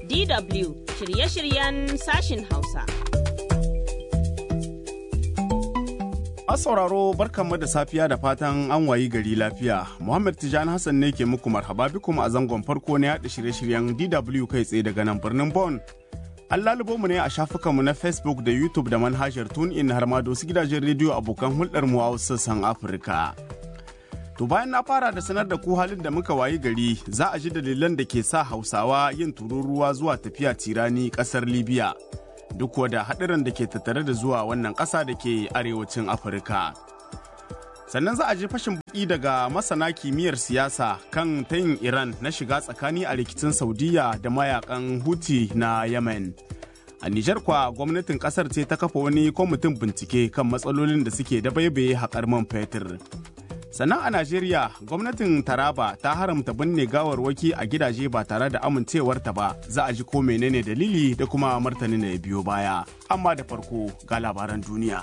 DW shirye-shiryen sashin Hausa. sauraro barkanmu da safiya da fatan an wayi gari lafiya. Muhammad Tijani Hassan ne ke muku marhaba bikum a zangon farko na yaɗa shirye-shiryen DW kai tsaye daga nan birnin Bon. An lalubo mu ne a shafukanmu na Facebook da YouTube da manhajar TuneIn har ma da wasu gidajen rediyo abokan hulɗar mu a wasu sassan Afirka. To bayan na fara da sanar da ku halin da muka wayi gari za a ji dalilan da ke sa Hausawa yin tururuwa zuwa tafiya tirani ƙasar Libya. Duk da haɗarin da ke tattare da zuwa wannan ƙasa da ke arewacin Afirka. Sannan za a ji fashin buki daga masana kimiyyar siyasa kan tayin Iran na shiga tsakani a rikicin Saudiya da mayakan Houthi na Yemen. A Nijar kwa gwamnatin kasar ce ta kafa wani kwamitin bincike kan matsalolin da suke da baibaye haƙar man fetur. Sannan a Najeriya, gwamnatin Taraba ta haramta binne gawarwaki a gidaje ba tare da amincewarta ba, za a ji ko menene dalili da kuma martanin da ya biyo baya. Amma da farko ga labaran duniya.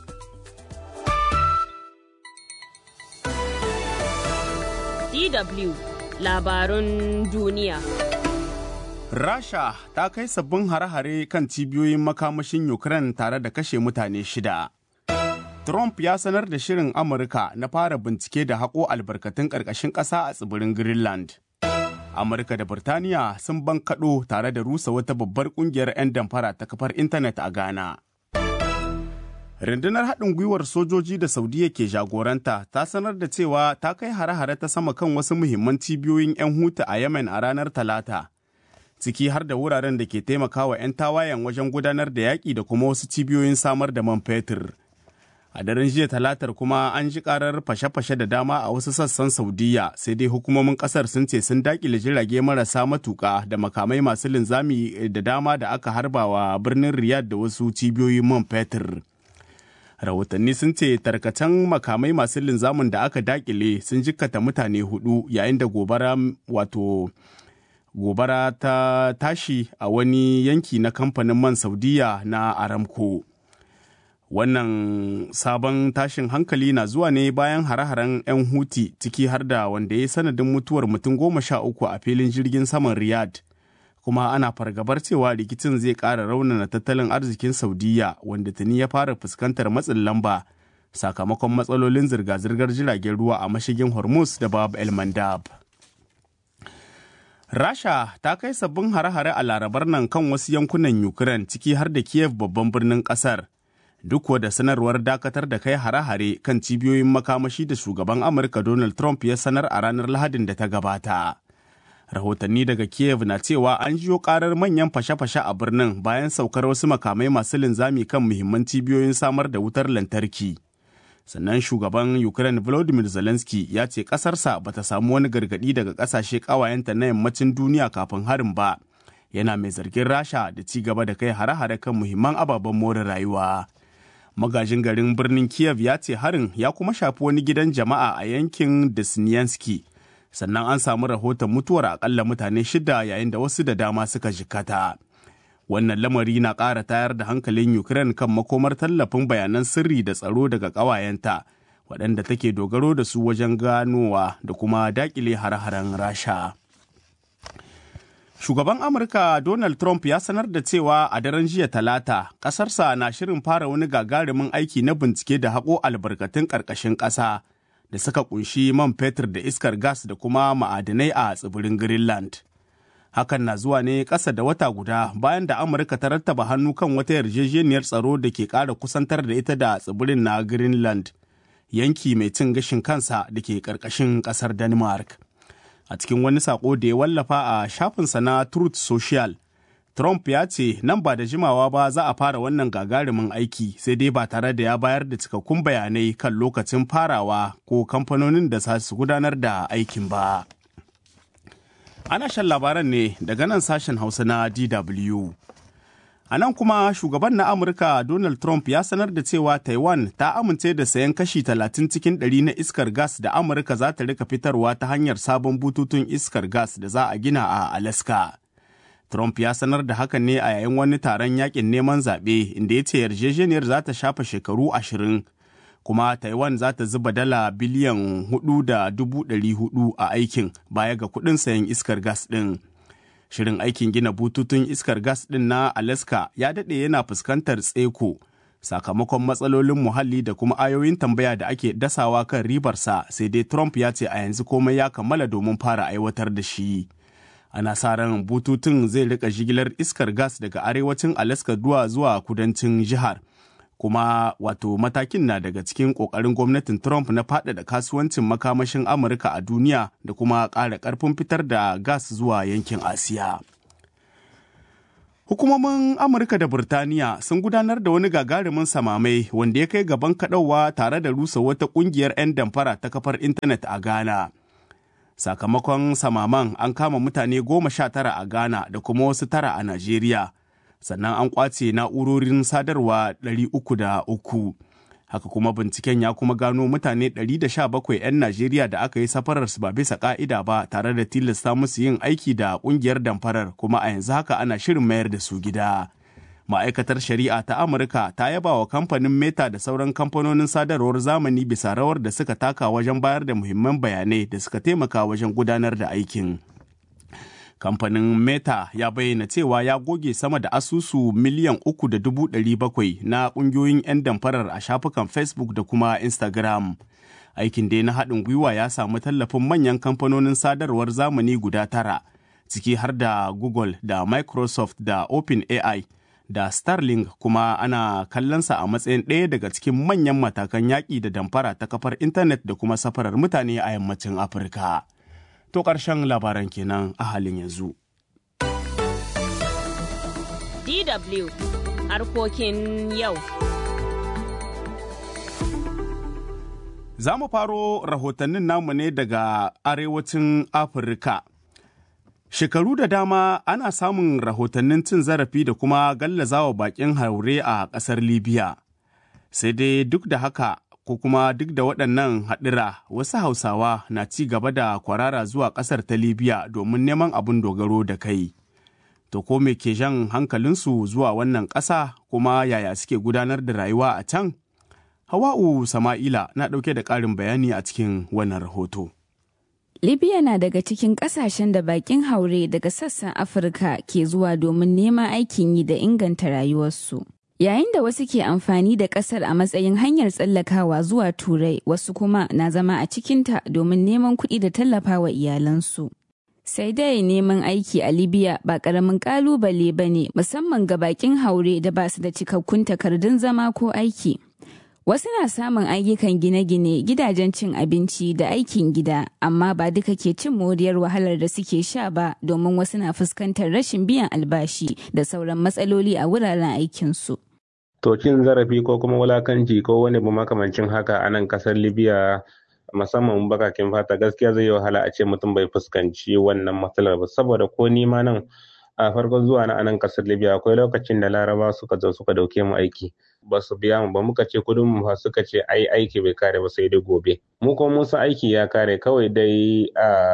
DW labarun duniya. Rasha ta kai sabbin hare-hare kan cibiyoyin makamashin Ukraine tare da kashe mutane shida. Trump ya sanar da shirin Amurka na fara bincike da haƙo albarkatun ƙarƙashin ƙasa a tsibirin Greenland. Amurka da Birtaniya sun bankaɗo tare da rusa wata babbar ƙungiyar 'yan damfara ta kafar intanet a Ghana. Rundunar haɗin gwiwar sojoji da Saudiya ke jagoranta ta sanar da cewa ta kai hare-hare ta sama kan wasu muhimman cibiyoyin 'yan hutu a Yemen a ranar Talata. Ciki har da wuraren da ke taimakawa 'yan tawayen wajen gudanar da yaƙi da kuma wasu cibiyoyin samar da man fetur. A daren jiya talatar kuma an ji karar fashe-fashe da dama a wasu sassan Saudiya sai dai hukumomin kasar sun ce sun dakile jirage marasa matuƙa da makamai masu linzami da dama da aka harbawa birnin Riyadh da wasu cibiyoyin man fetur. rahotanni sun ce tarkacen makamai masu linzamin da aka dakile sun jikkata mutane hudu yayin da gobara wato gobara ta tashi a wani yanki na kamfanin man saudiya na aramco wannan sabon tashin hankali na zuwa ne bayan hare-haren 'yan huti ciki har da wanda ya sanadin mutuwar mutum goma sha uku a filin jirgin saman riyadh kuma ana fargabar cewa rikicin zai ƙara raunana tattalin arzikin saudiya wanda tuni ya fara fuskantar matsin lamba sakamakon matsalolin zirga-zirgar jiragen ruwa a mashigin hormuz da bab el mandab rasha ta kai sabbin hare-hare a larabar nan kan wasu yankunan ukraine ciki har da kiev babban birnin kasar duk da sanarwar dakatar da kai hare-hare kan cibiyoyin makamashi da shugaban amurka donald trump ya sanar a ranar lahadin da ta gabata rahotanni daga kiev na cewa an jiyo karar manyan fashe-fashe a birnin bayan saukar wasu makamai masu linzami kan muhimman cibiyoyin samar da wutar lantarki sannan shugaban ukraine volodymyr zelensky ya ce kasarsa bata samu wani gargadi daga kasashe kawayenta na yammacin duniya kafin harin ba yana mai zargin rasha da ci gaba da kai hare-hare kan muhimman ababen more rayuwa magajin garin birnin kiev ya ce harin ya kuma shafi wani gidan jama'a a yankin desnyansky sannan an samu rahoton mutuwar akalla mutane shida yayin da wasu da dama suka jikata. Wannan lamari na ƙara tayar da hankalin Ukraine kan makomar tallafin bayanan sirri da tsaro daga ƙawayenta, waɗanda take dogaro da su wajen ganowa da kuma daƙile har-haren Rasha. Shugaban Amurka Donald Trump ya sanar da cewa a daren jiya talata, ƙasarsa na shirin fara wani gagarumin aiki na bincike da haƙo albarkatun ƙarƙashin ƙasa. da suka kunshi man fetur da iskar gas da kuma ma'adinai a tsibirin Greenland. Hakan na zuwa ne ƙasa da wata guda bayan da Amurka ta rattaba hannu kan wata yarjejeniyar tsaro da ke ƙara kusantar da ita da tsibirin na Greenland, yanki mai cin gashin kansa da ke ƙarƙashin ƙasar Denmark. A cikin wani saƙo da ya wallafa a shafinsa na Truth Social, Trump ya ce nan ba da jimawa ba za a fara wannan gagarumin aiki sai dai ba tare da ya bayar da cikakkun bayanai kan lokacin farawa ko kamfanonin da za su gudanar da aikin ba. Ana shan labaran ne daga nan sashen Hausa na DW. A nan kuma shugaban na Amurka Donald Trump ya sanar da cewa Taiwan ta amince da sayan kashi 30 cikin 100 na iskar gas da Amurka za ta rika fitarwa ta hanyar sabon bututun iskar gas da za a gina a Alaska. Trump ya sanar da hakan ne a yayin wani taron yakin neman zaɓe inda ya ce yarjejeniyar za ta shafa shekaru ashirin kuma Taiwan za ta zuba dala biliyan hudu da dubu ɗari hudu a aikin baya ga kuɗin sayan iskar gas ɗin. Shirin aikin gina bututun iskar gas ɗin na Alaska ya daɗe yana fuskantar tseko sakamakon matsalolin muhalli da kuma ayoyin tambaya da ake dasawa kan ribarsa sai dai Trump ya ce a yanzu komai ya kammala domin fara aiwatar da shi. Ana sa ran bututun zai rika jigilar iskar gas daga arewacin Alaska zuwa zuwa kudancin jihar. kuma wato matakin na daga cikin ƙoƙarin gwamnatin Trump na faɗaɗa kasuwancin makamashin Amurka a duniya da kuma ƙara ƙarfin fitar da gas zuwa yankin Asiya. Hukumomin Amurka da Burtaniya sun gudanar da wani gagarumin samamai wanda ya kai gaban kaɗauwa tare da rusa wata ƙungiyar 'yan damfara ta kafar intanet a Ghana. Sakamakon samaman an kama mutane goma sha tara a Ghana da kuma wasu tara a Najeriya. sannan an kwace na'urorin sadarwa 303 haka kuma binciken ya kuma gano mutane 117 'yan najeriya da aka yi safararsu ba bisa ka'ida ba tare da tilasta musu yin aiki da kungiyar damfarar kuma a yanzu haka ana shirin mayar da su gida ma'aikatar shari'a ta amurka ta yaba wa kamfanin meta da sauran kamfanonin sadarwar zamani bisa rawar da suka taka wajen bayar da muhimman bayanai da suka taimaka wajen gudanar da aikin kamfanin meta ya bayyana cewa ya goge sama da asusu miliyan uku da dubu ɗari bakwai na ƙungiyoyin 'yan damfarar a shafukan facebook da kuma instagram aikin dai na haɗin gwiwa ya samu tallafin manyan kamfanonin sadarwar zamani guda tara ciki har da google da microsoft da openai da starlink kuma ana kallonsa a matsayin ɗaya daga cikin manyan matakan yaƙi da damfara ta kafar intanet da kuma safarar mutane a yammacin afirka. To ƙarshen labaran kenan a halin yanzu. DW harkokin yau. Za mu faro rahotannin namu ne daga arewacin Afirka. Shekaru da dama ana samun rahotannin cin zarafi da kuma gallazawa bakin haure a ƙasar Libya. Sai dai duk da haka ko kuma duk da waɗannan haɗura wasu hausawa na ci gaba da kwarara zuwa ƙasar ta libya domin neman abin dogaro da kai to ko me ke jan hankalinsu zuwa wannan ƙasa kuma yaya suke gudanar da rayuwa a can hawa'u sama'ila na ɗauke da ƙarin bayani a cikin wannan rahoto Libya na daga cikin ƙasashen da bakin haure daga sassan Afirka ke zuwa domin neman aikin yi da inganta rayuwarsu. Yayin da wasu ke amfani da ƙasar a matsayin hanyar tsallakawa zuwa Turai, wasu kuma na zama a cikinta domin neman kuɗi da tallafawa iyalansu. Sai dai neman aiki a Libya ba ƙaramin ƙalubale ba ne musamman ga bakin haure da ba su da cikakkun takardun zama ko aiki. Wasu na samun ayyukan gine-gine, gidajen cin abinci da aikin gida, amma ba duka ke cin moriyar wahalar da suke sha ba domin wasu na fuskantar rashin biyan albashi da sauran matsaloli a wuraren aikinsu. To cin zarafi ko kuma wulakanci ko wani ba makamancin haka a nan kasar Libya musamman bakakin fata gaskiya zai yi wahala a ce mutum bai fuskanci wannan matsalar ba saboda ko nima nan a farkon zuwa na anan kasar Libya akwai lokacin da Laraba suka zo suka dauke mu aiki ba su biya mu ba muka ce kudin mu suka ce ai aiki bai kare ba sai dai gobe mu kuma mun san aiki ya kare kawai dai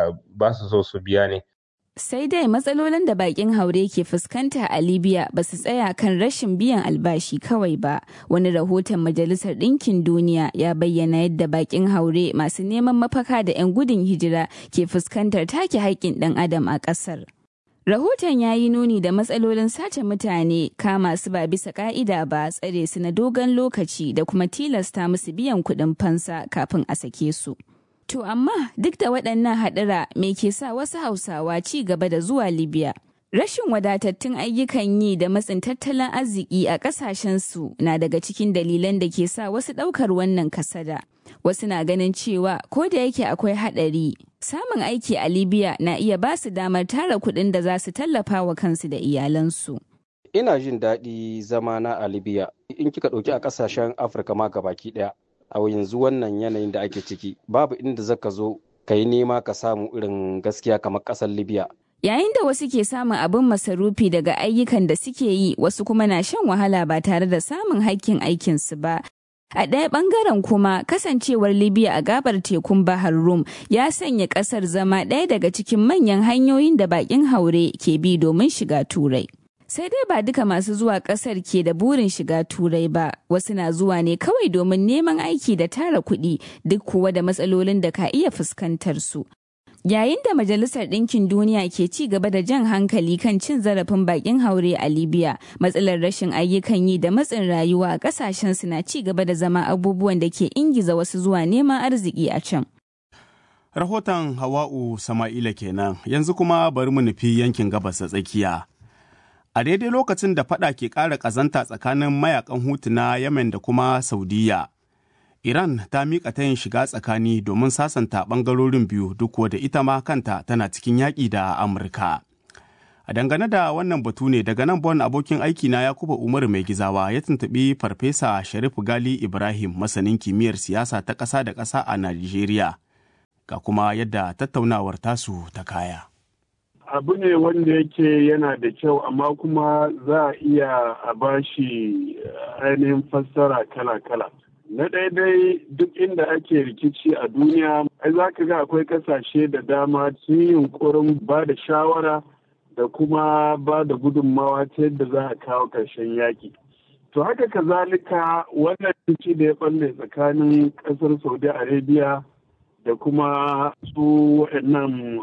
ba su so su biya ne Sai dai matsalolin da bakin haure ke fuskanta a Libya ba su tsaya kan rashin biyan albashi kawai ba. Wani rahoton Majalisar Ɗinkin Duniya ya bayyana yadda bakin haure masu neman mafaka da 'yan gudun hijira ke fuskantar take haƙƙin ɗan adam a ƙasar. Rahoton ya yi nuni da matsalolin sace mutane kama su ba bisa ka'ida ba tsare su na dogon lokaci da kuma tilasta musu biyan kuɗin fansa kafin a sake su. To amma duk da waɗannan haɗura me ke sa wasu Hausawa ci gaba da zuwa Libya? Rashin wadatattun ayyukan yi da matsin tattalin arziki a ƙasashensu na daga cikin dalilan da ke sa wasu ɗaukar wannan kasada. Wasu na ganin cewa ko da yake akwai haɗari, samun aiki a Libya na iya ba su damar tara kuɗin da za su tallafa wa kansu da iyalansu. Ina jin daɗi zamana a Libya in kika ɗauki a ƙasashen Afirka ma gabaki ɗaya. a yanzu wannan yanayin da ake ciki babu inda zaka zo ka yi nema ka samu irin gaskiya kamar ƙasar libya Yayin da wasu ke samun abin masarufi daga ayyukan da suke yi wasu kuma na shan wahala ba tare da samun haƙƙin aikinsu ba. A ɗaya ɓangaren kuma kasancewar Libya a gabar tekun Bahar Rum ya sanya ƙasar zama ɗaya daga cikin manyan hanyoyin da baƙin haure ke bi domin shiga Turai. Sai dai ba duka masu zuwa ƙasar ke da burin shiga Turai ba, wasu na zuwa ne kawai domin neman aiki da tara kuɗi duk kuwa da matsalolin da ka iya fuskantar su. Yayin da Majalisar Ɗinkin Duniya ke ci gaba da jan hankali kan cin zarafin bakin haure a Libya, matsalar rashin ayyukan yi da matsin rayuwa a ƙasashen su na ci gaba da zama abubuwan da ke ingiza wasu zuwa neman arziki a can. Rahoton Hawa'u Sama'ila kenan, yanzu kuma bari mu nufi yankin gabas da tsakiya. A daidai lokacin da fada ke ƙara ƙazanta tsakanin mayakan hutu na Yemen da kuma Saudiya, Iran ta miƙa tayin shiga tsakani domin sasanta ɓangarorin biyu duk da ita ma kanta tana cikin yaƙi da Amurka. A dangane da wannan batu ne daga nan bon abokin aiki na Yakuba Umaru mai gizawa ya tuntuɓi Farfesa Sharif Gali Ibrahim masanin kimiyyar siyasa ta ƙasa da ƙasa a Najeriya. Ga kuma yadda tattaunawar tasu ta kaya. abu ne wanda yake yana da kyau amma kuma za a iya a bashi ainihin fassara kala-kala. Na daidai duk inda ake rikici a duniya, ai za ka ga akwai kasashe da dama sun yi yunkurin ba da shawara da kuma ba da gudunmawa ta yadda za a kawo ƙarshen yaƙi. To haka kazalika wannan rikici da ya ɓalle tsakanin ƙasar Saudi Arabia da kuma su waɗannan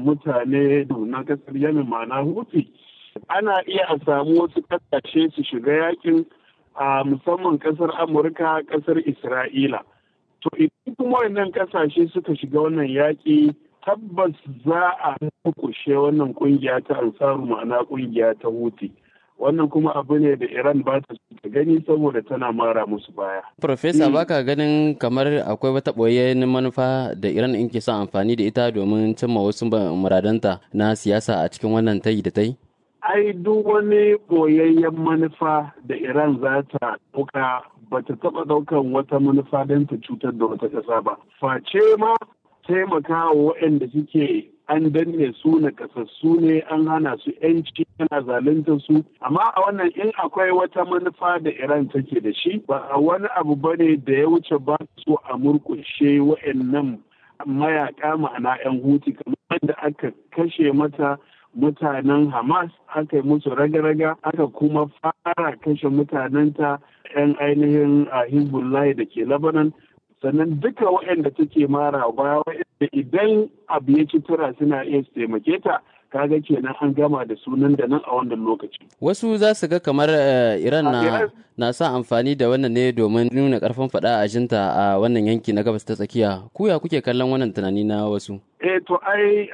mutane na ƙasar Yemen ma'ana Houthi. Ana iya a samu wasu ƙasashe su shiga yakin a musamman kasar amurka kasar isra'ila to idan kuma wannan kasashe suka shiga wannan yaƙi tabbas za a kushe wannan kungiya ta ansaru ma'ana kungiya ta huti wannan kuma abu ne da iran ba ta ta gani saboda tana mara musu baya Profesa baka ganin kamar akwai wata ɓoyayyen manufa da Iran in ke son amfani da ita domin cimma wasu muradanta na siyasa a cikin wannan tayi da ta yi? ai duk wani boyayyen manufa da iran za ta ɗauka ba ta taɓa ɗaukan wata manufa don ta cutar da wata ƙasa ba face ma taimaka wa waɗanda suke an danne su na kasassu ne an hana su yanci ana zalunta su amma a wannan in akwai wata manufa da iran take da shi ba wani abu bane da ya wuce ba su a murkushe waɗannan mayaka ma'ana 'yan huti kamar da aka kashe mata mutanen Hamas aka yi musu raga-raga aka kuma fara kashe mutanenta 'yan ainihin a Hezbollah da ke Lebanon sannan duka waɗanda take mara baya waɗanda idan abu ya ci tura suna iya su taimake ta kaga kenan an gama da sunan da nan a wannan lokaci. Wasu za su ga kamar Iran na, na sa amfani da wannan ne domin nuna karfin faɗa a jinta a wannan yanki na gabas ta tsakiya. Kuya kuke kallon wannan tunani na wasu? Eh to ai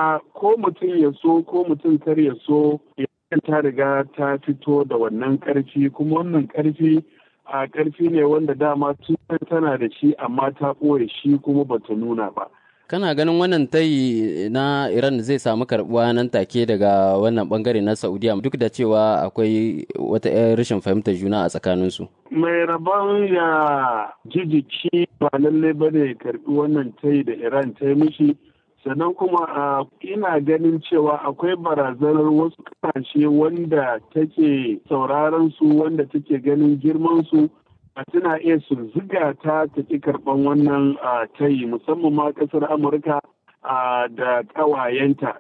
ko mutum ya so ko mutum kar ya so ta riga ta fito da wannan karfi kuma wannan karfi a karfi ne wanda dama tun tana da shi amma ta ɓoye shi kuma bata nuna ba. kana ganin wannan tayi na iran zai samu karbuwa nan take daga wannan bangare na saudiya duk da cewa akwai wata rashin fahimtar juna a tsakaninsu mai rabon ya jijiki ba lalle ba ne karbi wannan tayi da iran ta yi mishi sannan kuma ina ganin cewa akwai barazanar wasu kasashe wanda take sauraron su wanda take ganin girman su tana iya su ziga ta ta ki karɓan wannan tayi musamman ma ƙasar amurka da ƙawayenta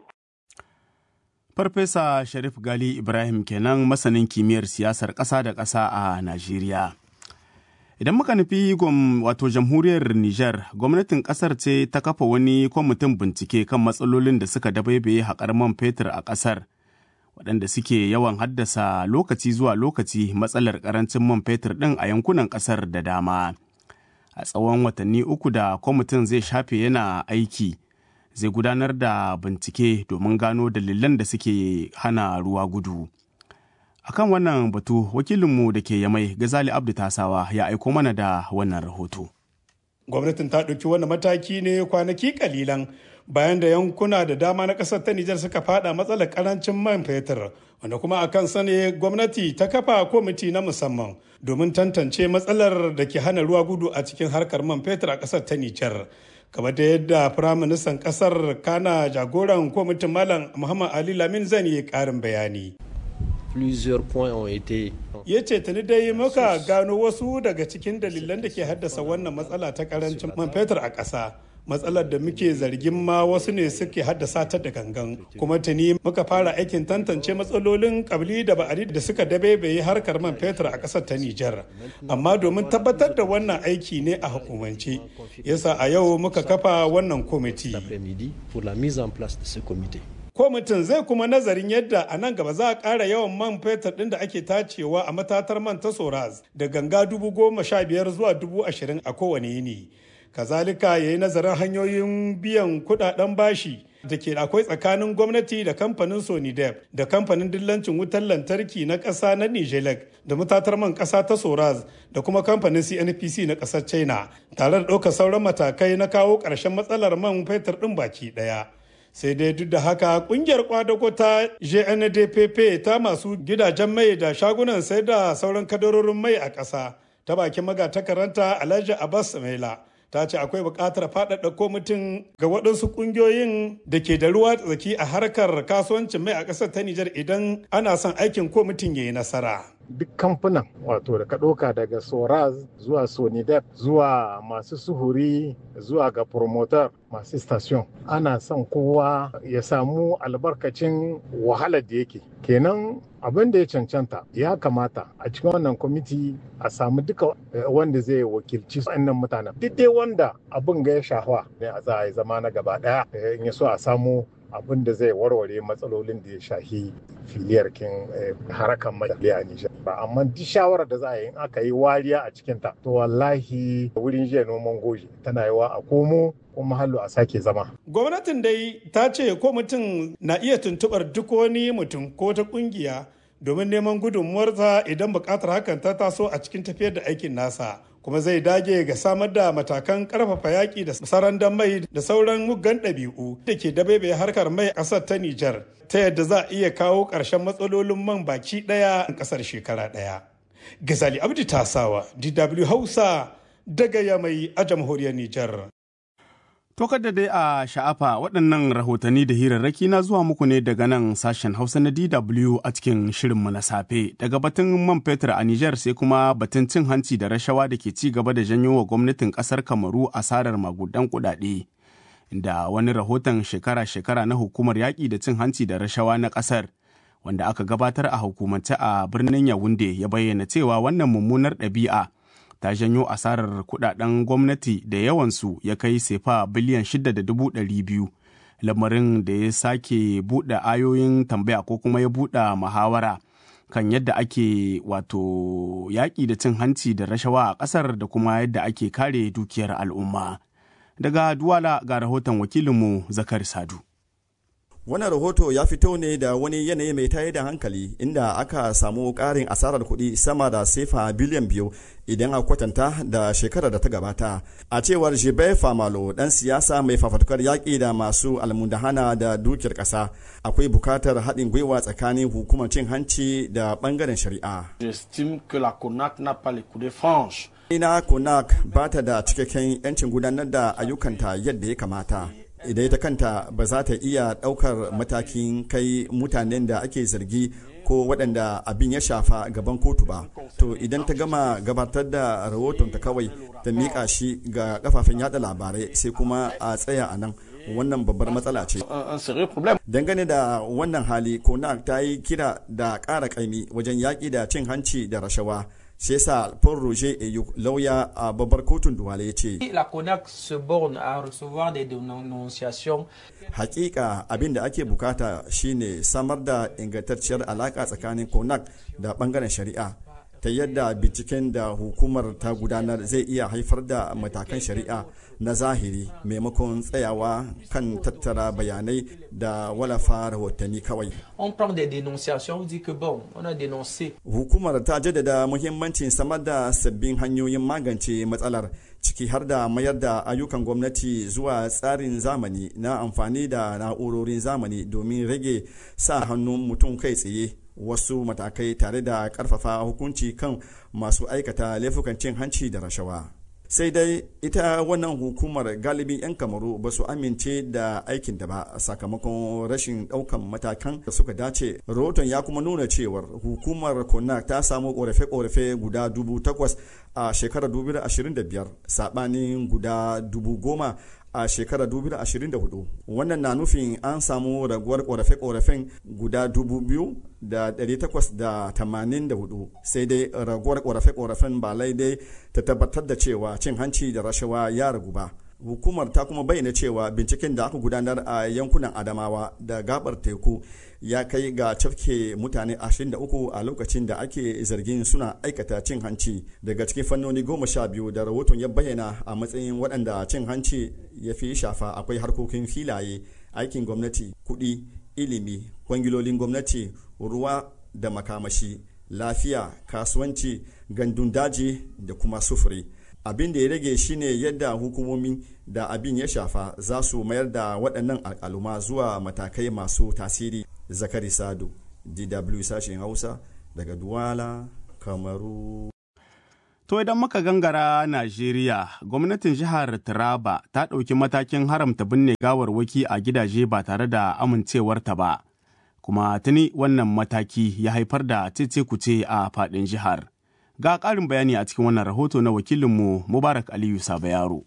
farfesa sharif gali ibrahim kenan masanin kimiyyar siyasar ƙasa da ƙasa a najeriya idan muka nufi wato jamhuriyar niger gwamnatin ƙasar ce ta kafa wani kwamitin bincike kan matsalolin da suka dabaibaye haƙar man fetur a ƙasar waɗanda suke yawan haddasa lokaci zuwa lokaci matsalar ƙarancin man fetur ɗin a yankunan ƙasar da dama. A tsawon watanni uku da kwamitin zai shafe yana aiki, zai gudanar da bincike domin gano dalilan da suke hana ruwa gudu. Akan wannan batu, wakilinmu da ke yamai Gazali Abdu Tasawa ya aiko mana da wannan rahoto. Gwamnatin ta ɗauki wani mataki ne kwanaki kalilan bayan da yankuna da dama na kasar ta Nijar suka fada matsalar karancin man fetur wanda kuma a kan sane gwamnati ta kafa kwamiti na musamman domin tantance matsalar da ke hana ruwa gudu a cikin harkar man fetur a kasar ta Nijar. kamar da yadda firaministan kasar kana jagoran kwamitin malam muhammad ali lamin zan yi karin bayani plusieurs points ont été ya ce tuni dai muka gano wasu daga cikin dalilan da ke haddasa wannan matsala ta karancin man fetur a ƙasa matsalar da muke zargin ma wasu ne suke haddasa ta da gangan kuma tuni muka fara aikin tantance matsalolin kabli da ba'ari da suka dabebe harkar man fetur a ƙasar ta Nijar amma domin tabbatar da wannan aiki ne a hukumance yasa a yau muka kafa wannan kwamiti kwamitin zai kuma nazarin yadda a nan gaba za a ƙara yawan man fetur ɗin da ake tacewa a matatar man ta soraz da ganga dubu goma sha biyar zuwa dubu ashirin a kowane yini kazalika ya yi nazarin hanyoyin biyan kudaden bashi da ke akwai tsakanin gwamnati da kamfanin sonidep da kamfanin dillancin wutar lantarki na ƙasa na nijelek da matatar man ƙasa ta soraz da kuma kamfanin cnpc na ƙasar china tare da ɗaukar sauran matakai na kawo ƙarshen matsalar man fetur ɗin baki ɗaya sai dai duk da haka kungiyar kwadago ta gndpp ta masu gidajen mai da shagunan sai da sauran kadarorin mai a ƙasa ta bakin magatakaranta alhaji abbas maila ta ce akwai buƙatar faɗaɗa kwamitin ga waɗansu ƙungiyoyin da ke da ruwa tsaki a harkar kasuwancin mai a ƙasar ta Nijar idan ana son aikin kwamitin ya yi nasara. duk kamfanin wato da ka ɗauka daga soraz zuwa sonidep zuwa masu suhuri zuwa ga promoter masu station ana son kowa ya samu albarkacin wahalar da yake kenan abin da ya cancanta ya kamata a cikin wannan kwamiti a samu duka wanda zai wakilci wannan mutanen duk dai wanda abin ga ya shafa ne a za a yi zama na gaba daya in ya so a samu abin da zai warware matsalolin da ya shahi filiyar kin harakan mai a Nijar. Amma duk shawarar da za a yi in aka yi wariya a cikinta to wallahi wurin jiya noman goji tana yawa a komo kuma hallo a sake zama. Gwamnatin dai ta ce ko mutum na iya tuntubar duk wani mutum ko ta kungiya domin neman gudunmuwarsa idan bukatar hakan ta taso a cikin tafiyar da aikin nasa. kuma zai dage ga samar da matakan karfafa yaƙi da sarandan mai da sauran muggan ɗabi'u da ke dabaibaye harkar mai a ƙasar ta Nijar ta yadda za a iya kawo ƙarshen matsalolin man baki ɗaya a ƙasar shekara ɗaya. Gazali Abdi Tasawa, DW Hausa daga Yamai a jamhuriyar Nijar. To da dai a sha'afa waɗannan rahotanni da hirarraki na zuwa muku ne daga nan sashen Hausa na DW a cikin shirinmu na safe. Daga batun man fetur a Nijar sai kuma batun cin hanci da rashawa da ke ci gaba da janyo wa gwamnatin ƙasar Kamaru asarar magudan kuɗaɗe. Da wani rahoton shekara-shekara na hukumar yaƙi da cin hanci da rashawa na ƙasar wanda aka gabatar a hukumance a birnin Yawunde ya bayyana cewa wannan mummunar ɗabi'a ta janyo asarar kudaden gwamnati da yawansu ya kai sefa biliyan shida da dubu ɗari biyu lamarin da ya sake buɗe ayoyin tambaya ko kuma ya buɗe muhawara kan yadda ake wato yaƙi da cin hanci da rashawa a ƙasar da kuma yadda ake kare dukiyar al'umma daga duwala ga rahoton wakilinmu zakar sadu Wannan rahoto ya fito ne da wani yanayi mai tayar da hankali inda aka samu ƙarin asarar kuɗi sama da sefa biliyan biyu idan a kwatanta da shekarar da ta gabata. A cewar Jibe Famalo ɗan siyasa mai fafatukar yaƙi da masu almundahana da dukiyar ƙasa akwai bukatar haɗin gwiwa tsakanin hukumar cin hanci da ɓangaren shari'a. Ina Konak ba ta da cikakken 'yancin gudanar da ayyukanta yadda ya kamata. idan ita kanta ba za ta iya ɗaukar matakin kai mutanen da ake zargi ko waɗanda abin ya shafa gaban kotu ba to idan ta gama gabatar da rahoton ta kawai ta miƙa shi ga kafafen yada labarai sai kuma a tsaya a nan wannan babbar matsala ce dangane da wannan hali konak ta yi kira da ƙara ƙaimi wajen yaƙi da cin hanci da rashawa sai sa Paul Roger Eyuk lauya a babbar kotun Duwale ya ce. La CONAC se borne à recevoir des dénonciations. Hakika abin da ake bukata shine samar da ingantacciyar alaka tsakanin CONAC da bangaren shari'a ta yadda binciken da hukumar ta gudanar zai iya haifar da matakan shari'a na zahiri maimakon tsayawa kan tattara bayanai da walafa rahotanni kawai. On prend des dénonciations, on dit que bon, on a dénoncé. Hukumar ta jaddada muhimmancin samar da sabbin hanyoyin magance matsalar ciki har da mayar da ayyukan gwamnati zuwa tsarin zamani na amfani da na'urorin zamani domin rage sa hannun mutum kai tsaye wasu matakai tare da karfafa hukunci kan masu aikata laifukan cin hanci da rashawa. sai dai ita wannan hukumar galibin 'yan kamaru ba su amince da aikin da ba sakamakon rashin daukan matakan da suka dace rahoton ya kuma nuna cewar hukumar konak ta samu korafe-korafe guda dubu takwas a shekarar 2025 sabanin guda dubu goma a shekarar 2024 wannan na nufin an samu raguwar korafe-korafen guda 2,884 sai dai raguwar korafe-korafen ba laidai ta tabbatar da cewa cin hanci da rashawa ya ragu ba hukumar ta kuma bayyana cewa binciken da aka gudanar a yankunan adamawa da gabar teku ya kai ga cafke mutane 23 a lokacin da ake zargin suna aikata cin hanci daga cikin fannoni goma sha biyu da rahoton ya bayyana a matsayin waɗanda cin hanci ya fi shafa akwai harkokin filaye aikin gwamnati kuɗi ilimi kwangilolin gwamnati ruwa da makamashi lafiya kasuwanci gandun daji da kuma sufuri abin da ya rage shine yadda hukumomi da abin ya shafa za su mayar da waɗannan al'aluma zuwa matakai masu tasiri zakari sadu dw sashen hausa daga duwala kamaru To idan muka gangara Najeriya, gwamnatin jihar Taraba ta ɗauki matakin haramta binne gawarwaki a gidaje ba tare da amincewarta ba. Kuma tuni wannan mataki ya haifar da cece-kuce a faɗin jihar. Ga ƙarin bayani a cikin wannan rahoto na wakilinmu Mubarak Aliyu Sabayaro.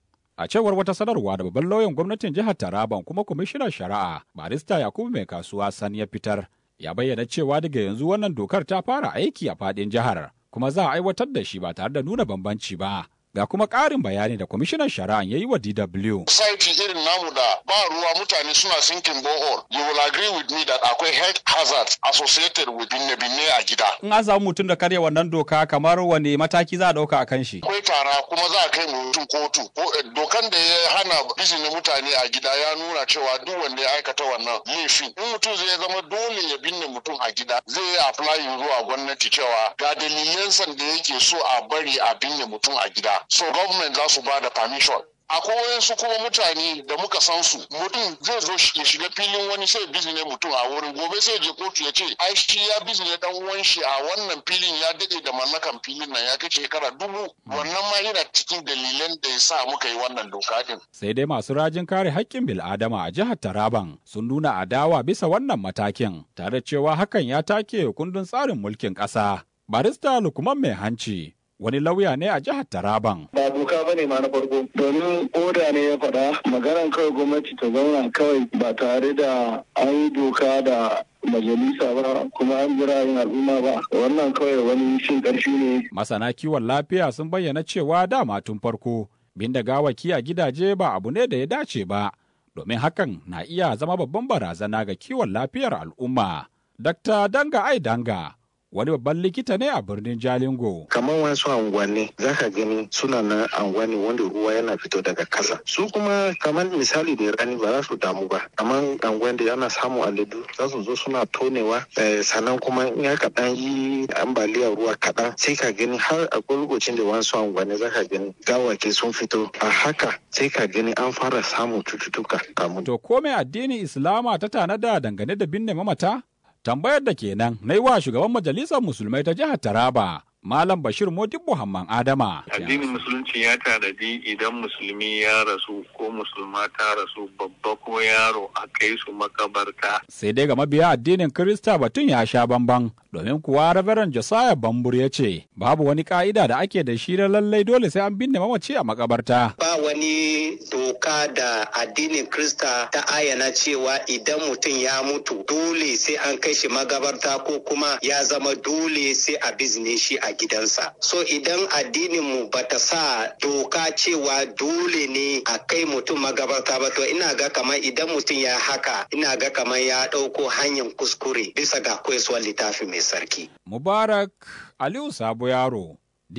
A cewar wata sanarwa da babban lauyan gwamnatin jihar Taraban kuma kwamishinan shari'a barista Yakubu mai kasuwa Sani ya fitar ya bayyana cewa daga yanzu wannan dokar ta fara aiki a faɗin jihar kuma za a aiwatar da shi ba tare da nuna bambanci ba. Ga kuma ƙarin bayani da kwamishinan shari'a ya yi wa DW. Society irin namu da ba ruwa mutane suna sinkin bohol. You will agree with me that akwai health hazards associated with binne-binne a gida. In an samu mutum da karya wannan doka kamar wane mataki za a ɗauka a kan shi? Akwai tara kuma za a kai mutum kotu. Dokan da ya hana bizine mutane a gida ya nuna cewa duk wanda ya aikata wannan laifin. In mutum zai zama dole ya binne mutum a gida zai yi apply zuwa gwamnati cewa ga dalilansa da yake so a bari a binne mutum a gida. so government za su ba da permission akwai wayansu kuma mutane da muka san su mutum zai zo ya shiga filin wani sai bizine mutum a wurin gobe sai je kotu ya ce ai shi ya bizine dan uwan shi a wannan filin ya dade da mallakan filin nan ya kai shekara dubu wannan ma yana cikin dalilan da ya sa muka yi wannan doka din sai dai masu rajin kare haƙƙin bil'adama a jihar Taraban sun nuna adawa bisa wannan matakin tare cewa hakan ya take kundin tsarin mulkin ƙasa barista lukman mai hanci wani lauya ne a jihar Taraban. Ba doka ba ne ma na farko domin oda ne ya faɗa maganan kawai gwamnati ta zauna kawai ba tare da an yi doka da majalisa ba kuma an jira yin al'umma ba wannan kawai wani shin ƙarfi ne. Masana kiwon lafiya sun bayyana cewa dama tun farko binda gawaki a gidaje ba abu ne da ya dace ba domin hakan na iya zama babban barazana ga kiwon lafiyar al'umma. Dr. Danga Ai Danga wani babban likita ne a birnin Jalingo. Kamar wasu unguwanni za ka gani suna na unguwanni wanda ruwa yana fito daga kasa. Su kuma kamar misali da rani ba za su damu ba. Kamar unguwan da yana samu aladu za su zo suna tonewa sannan kuma in ya kaɗan yi ambaliyar ruwa kaɗan sai ka gani har a lokacin da wasu unguwanni za ka gani gawake sun fito. A haka sai ka gani an fara samun cututtuka. To komai addinin Islama ta tanada dangane da binne mamata? tambayar da kenan na yi wa shugaban majalisar musulmai ta jihar Taraba. Malam Bashir Modibbo Hamman Adama. Addinin Musulunci ya tanadi idan musulmi ya rasu ko musulma ta rasu babba ko yaro a kai su makabarta. Sai dai ga mabiya addinin Kirista batun ya sha bamban domin kuwa Reverend Josiah Bambur ya ce babu wani ka'ida da ake da shi lallai dole sai an binne mamaci a makabarta. Ba wani doka da addinin Kirista ta ayyana cewa idan mutum ya mutu dole sai an kai shi magabarta ko kuma ya zama dole sai a bizne shi a gidansa. So idan addininmu ba ta sa doka cewa dole ne a kai mutum magabarta ba to ina ga kamar idan mutum ya haka ina ga kamar ya ɗauko hanyar kuskure bisa ga koyaswar littafi mai sarki. Mubarak Aliyu Sabo Yaro,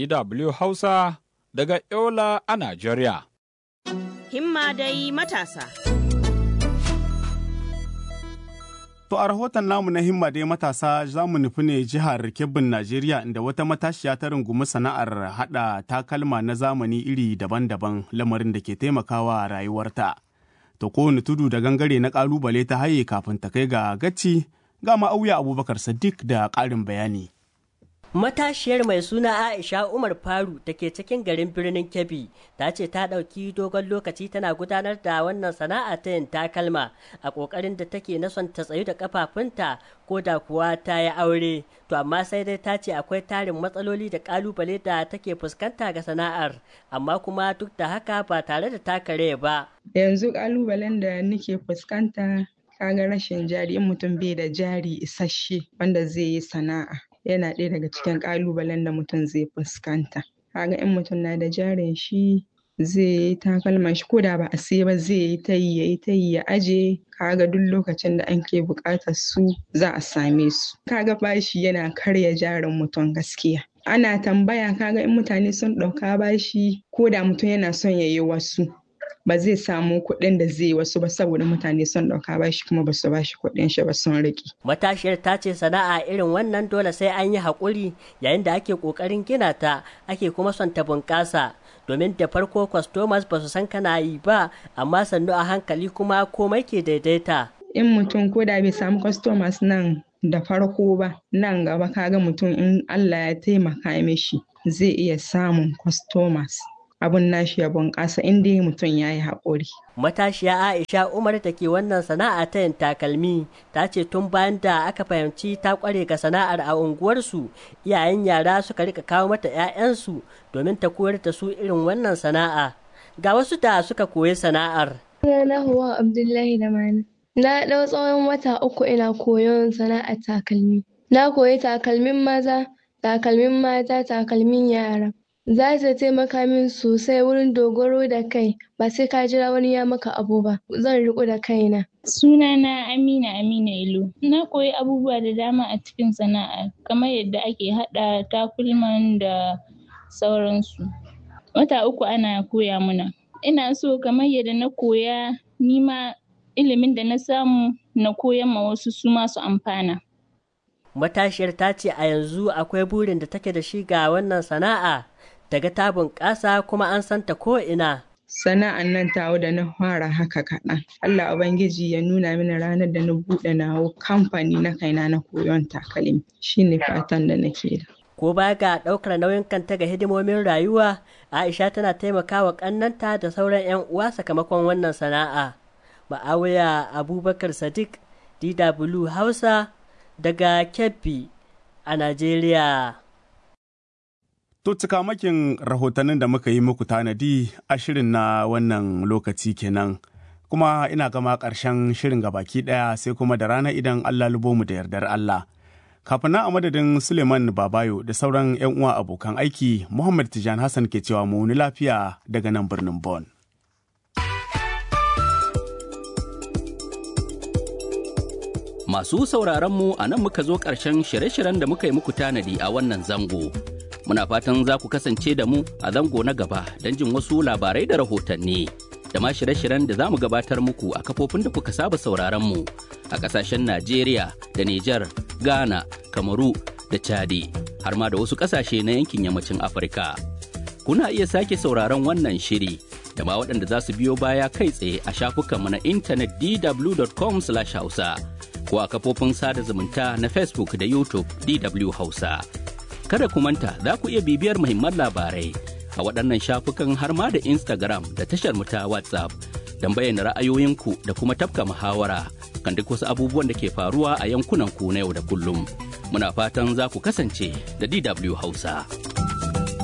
DW Hausa daga Yola a Najeriya. Himma dai matasa. To a rahoton namu na himma dai matasa za mu nufi ne jihar Kebbin Najeriya inda wata matashiya ta rungumi sana'ar haɗa takalma na zamani iri daban-daban lamarin da ke taimakawa rayuwarta. To kowane tudu da gangare na ƙalubale ta haye kafin ta kai ga gaci ga ma'auya Abubakar Sadiq da ƙarin bayani. Matashiyar mai suna Aisha Umar Faru da ke cikin garin birnin Kebbi ta ce ta ɗauki dogon lokaci tana gudanar da wannan sana'a ta yin takalma a ƙoƙarin da take na son ta tsayu da kafafunta ko da kuwa ta yi aure. To amma sai dai ta ce akwai tarin matsaloli da ƙalubale da take fuskanta ga sana'ar amma kuma duk da haka ba tare da takare ba. Yanzu ƙalubalen da nake fuskanta kaga rashin jari in mutum bai da jari isasshe wanda zai yi sana'a. yana ɗaya daga cikin ƙalubalen da mutum zai fuskanta kaga in mutum na da jarin shi zai yi takalman shi ko da ba a siya ba zai yi ta yi ya yi ta yi ya aje kaga duk lokacin da ake buƙatar su za a same su kaga bashi yana karya jarin mutum gaskiya ana tambaya kaga in mutane sun ɗauka bashi ko da mutum yana son ya yi wasu ba zai samu kuɗin da zai wasu ba saboda mutane sun ɗauka bashi kuma ba su bashi kuɗin shi ba sun riƙe. Matashiyar ta ce sana'a irin wannan dole sai an yi haƙuri yayin da ake ƙoƙarin gina ta ake kuma son ta bunƙasa domin da farko customers ba su san kana yi ba amma sannu a hankali kuma komai ke daidaita. In mutum ko da bai samu customers nan da farko ba nan gaba kaga mutum in Allah ya taimaka mishi zai iya samun customers. abun nashi ya bunƙasa in dai mutum ya yi haƙuri. Matashiya Aisha Umar da ke wannan sana'a ta yin takalmi ta ce tun bayan da aka fahimci ta ƙware ga sana'ar a unguwarsu iyayen yara suka rika kawo mata 'ya'yansu domin ta koyar da su irin wannan sana'a. Ga wasu da suka koyi sana'ar. Sunana Huwa Abdullahi da Mani. Na ɗau tsawon wata uku ina koyon sana'ar takalmi. Na koyi takalmin maza, takalmin mata, takalmin yara. za ta taimaka min sosai wurin dogaro da kai ba sai ka jira wani ya maka abu ba zan riko da kaina sunana amina amina ilo na koyi abubuwa da dama a cikin sana'a kamar yadda ake haɗa takulman da sauransu wata uku ana koya muna ina so kamar yadda na koya nima ilimin da na samu na koyan ma wasu su masu amfana matashiyar ta ce a yanzu akwai burin da take da shi ga wannan sana'a daga ta bunƙasa kuma an santa ko ina. Sana'an nan tawo da na fara haka kaɗan. Allah Ubangiji ya nuna mini ranar da na buɗe nawo kamfani na kaina na koyon takalmi. Shi ne fatan da nake da. Ko ba ga ɗaukar nauyin kanta ga hidimomin rayuwa, Aisha tana taimakawa ƙannanta da sauran 'yan uwa sakamakon wannan sana'a. Ma'awiya Abubakar Sadiq, DW Hausa, daga Kebbi a Najeriya. To cikamakin rahotannin da muka yi muku tanadi a shirin na wannan lokaci kenan. Kuma ina gama ƙarshen shirin baki ɗaya sai kuma da rana idan Allah lubo mu da yardar Allah. Kafin na a madadin Suleiman Babayo da sauran 'yan uwa abokan aiki, Muhammad Tijan Hassan ke cewa mu wani lafiya daga nan birnin Bon. Masu sauraron mu a nan muka zo ƙarshen shirye-shiryen da muka yi muku tanadi a wannan zango. Muna fatan za ku kasance da mu a zango na gaba don jin wasu labarai da rahotanni. Da ma shirye-shiryen da za mu gabatar muku a kafofin da kuka saba sauraron mu a ƙasashen Najeriya da Nijar, Ghana, Kamaru da Chadi, har ma da wasu ƙasashe na yankin yammacin Afirka. Kuna iya sake sauraron wannan shiri da ma waɗanda za su biyo baya kai tsaye a shafukanmu na intanet dw.com/hausa. ko a kafofin sada zumunta na Facebook da YouTube DW Hausa. Kada ku manta za ku iya bibiyar muhimman labarai a waɗannan shafukan har ma da Instagram da tashar mu ta WhatsApp don bayyana ra'ayoyinku da kuma tafka muhawara kan duk wasu abubuwan da ke faruwa a yankunan ku na yau da kullum. Muna fatan za ku kasance da DW Hausa.